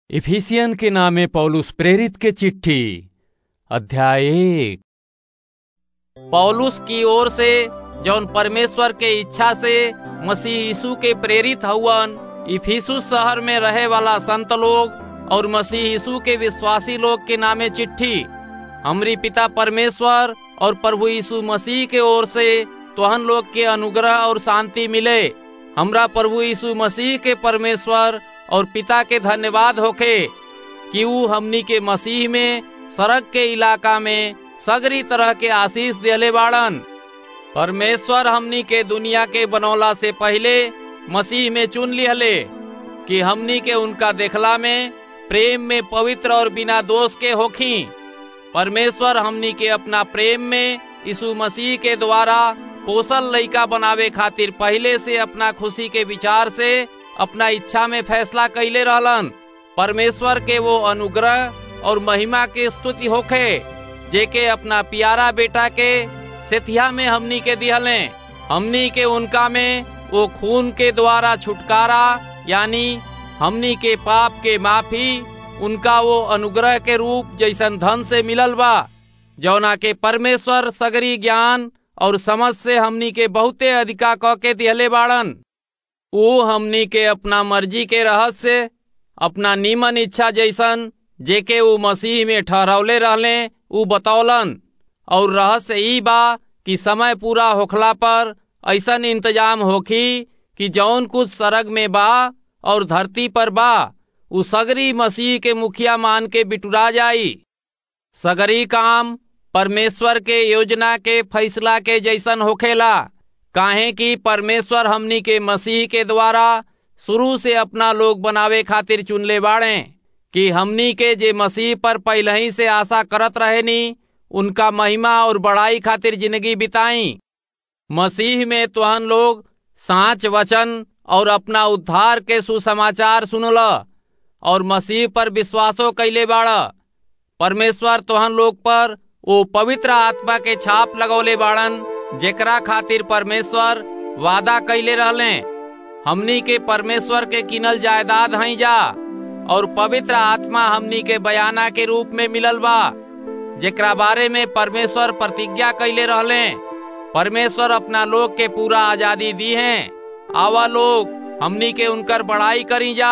Ephesian के नामे पौलुस प्रेरित के चिट्ठी अध्याय एक पौलुस की ओर से जौन परमेश्वर के इच्छा से मसीह यीशु के प्रेरित हउवन इफिसुस शहर में रहे वाला संत लोग और मसीह यीशु के विश्वासी लोग के नामे चिट्ठी हमरी पिता परमेश्वर और प्रभु यीशु मसीह के ओर से तोहन लोग के अनुग्रह और शांति मिले हमरा प्रभु यीशु मसीह के परमेश्वर और पिता के धन्यवाद होखे कि ऊ हमनी के मसीह में सड़क के इलाका में सगरी तरह के आशीष दिले बाड़न परमेश्वर हमनी के दुनिया के बनौला से पहले मसीह में चुन लिहले कि हमनी के उनका देखला में प्रेम में पवित्र और बिना दोष के होखी परमेश्वर हमनी के अपना प्रेम में यीशु मसीह के द्वारा पोसल लइका बनावे खातिर पहले से अपना खुशी के विचार से अपना इच्छा में फैसला कैले रहलन परमेश्वर के वो अनुग्रह और महिमा के स्तुति होखे जेके अपना प्यारा बेटा के सेथिया में हमनी के दिहले हमनी के उनका में वो खून के द्वारा छुटकारा यानी हमनी के पाप के माफी उनका वो अनुग्रह के रूप जैसन धन से मिलल बा जौना के परमेश्वर सगरी ज्ञान और समझ से हमनी के बहुते अधिका क के दिहले बाड़न वो हमनी के अपना मर्जी के रहस्य अपना नीमन इच्छा जैसन जेके वो मसीह में ठहरौले रहले ऊ बतौलन और रहस्य ई बा कि समय पूरा होखला पर ऐसन इंतजाम होखी कि जौन कुछ सरग में बा और धरती पर बा उ सगरी मसीह के मुखिया मान के बिटुरा जाई सगरी काम परमेश्वर के योजना के फैसला के जैसन होखेला काहे कि परमेश्वर हमनी के मसीह के द्वारा शुरू से अपना लोग बनावे खातिर चुनले बाड़े कि हमनी के जे मसीह पर पहले ही से आशा करत रहेनी उनका महिमा और बड़ाई खातिर जिंदगी बिताई मसीह में तुहन लोग साच वचन और अपना उद्धार के सुसमाचार सुनल और मसीह पर विश्वासो कैले बाड़ परमेश्वर तुहन लोग पर वो पवित्र आत्मा के छाप लगौले बाड़न जेकरा खातिर परमेश्वर वादा कैले रहले हमनी के परमेश्वर के किनल जायदाद हई जा और पवित्र आत्मा हमनी के बयाना के रूप में मिलल बा जेकरा बारे में परमेश्वर प्रतिज्ञा कैले रहले परमेश्वर अपना लोग के पूरा आजादी दी है आवा लोग हमनी के उनकर बड़ाई करी जा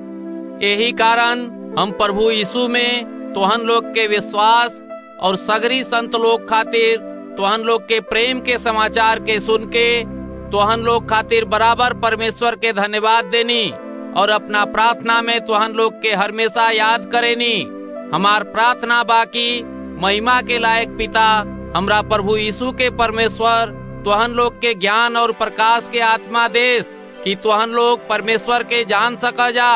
यही कारण हम प्रभु यीशु में तोहन लोग के विश्वास और सगरी संत लोग खातिर तोहन लोग के प्रेम के समाचार के सुन के तोहन लोग खातिर बराबर परमेश्वर के धन्यवाद देनी और अपना प्रार्थना में तोहन लोग के हमेशा याद करेनी हमार प्रार्थना बाकी महिमा के लायक पिता हमरा प्रभु यीशु के परमेश्वर तोहन लोग के ज्ञान और प्रकाश के आत्मा देश कि तोहन लोग परमेश्वर के जान सका जा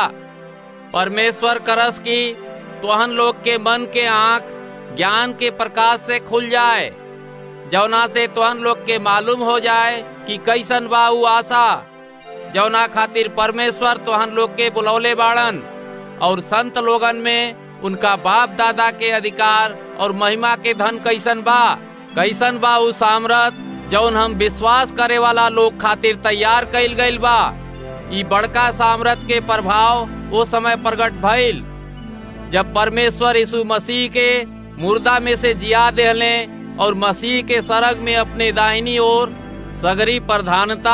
परमेश्वर करस की तोहन लोग के मन के आंख ज्ञान के प्रकाश से खुल जाए जौना से तोहन लोग के मालूम हो जाए कि कैसन बा उ आशा जौना खातिर परमेश्वर तोहन लोग के बुलौले बाड़न और संत लोगन में उनका बाप दादा के अधिकार और महिमा के धन कैसन बा कैसन बा उ सामरत जौन हम विश्वास करे वाला लोग खातिर तैयार कैल गईल बा ई बड़का सामरत के प्रभाव वो समय प्रकट भइल जब परमेश्वर यीशु मसीह के मुर्दा में से जिया देहले और मसीह के सरग में अपने दाहिनी ओर सगरी प्रधानता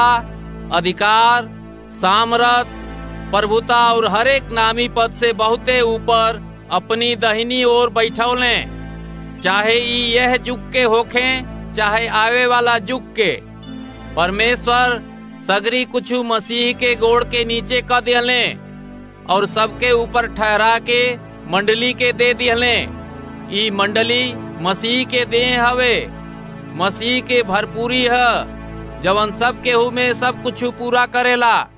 अधिकार सामरत प्रभुता और हरेक नामी पद से बहुते ऊपर अपनी दहिनी ओर बैठौले चाहे ई यह युग के होखे चाहे आवे वाला युग के परमेश्वर सगरी कुछ मसीह के गोड़ के नीचे क दिहले और सबके ऊपर ठहरा के मंडली के दे दिहले ई मंडली मसीह के देह हवे मसीह के भरपूरी है जवन सब केहू में सब कुछ पूरा करेला